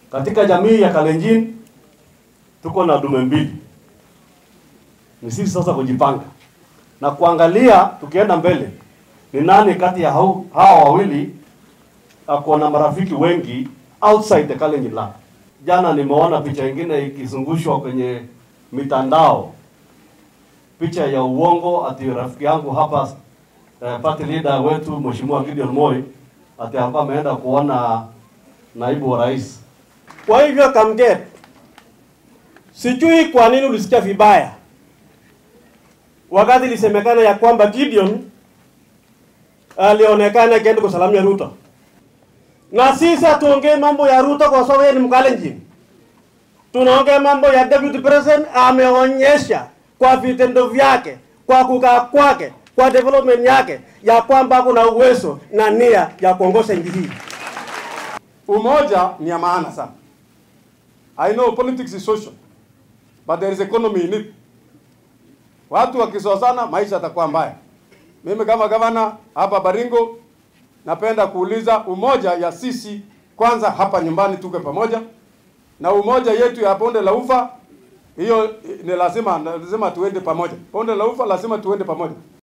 Katika jamii ya Kalenjin tuko na dume mbili. Ni sisi sasa kujipanga na kuangalia tukienda mbele, ni nani kati ya hao- hawa wawili ako na marafiki wengi outside the Kalenjin land. Jana nimeona picha ingine ikizungushwa kwenye mitandao, picha ya uongo ati rafiki yangu hapa eh, party leader wetu Mheshimiwa Gideon Moi ati alikuwa ameenda kuona naibu wa rais. Kwa hivyo Kamget, sijui kwa nini ulisikia vibaya wakati ilisemekana ya kwamba Gideon alionekana akienda kusalamia Ruto, na sisi hatuongee mambo ya Ruto kwa sababu yeye ni Mkalenjin. Tunaongea mambo ya deputy president, ameonyesha kwa vitendo vyake, kwa kukaa kwake, kwa development yake ya kwamba kuna uwezo na nia ya kuongoza nchi hii. Umoja ni ya maana sana. I know politics is social, but there is economy in it. Watu wakisozana maisha yatakuwa mbaya. Mimi kama gavana hapa Baringo napenda kuuliza umoja ya sisi kwanza hapa nyumbani tuke pamoja na umoja yetu ya bonde la ufa hiyo ni lazima lazima tuende pamoja. Bonde la ufa lazima tuende pamoja.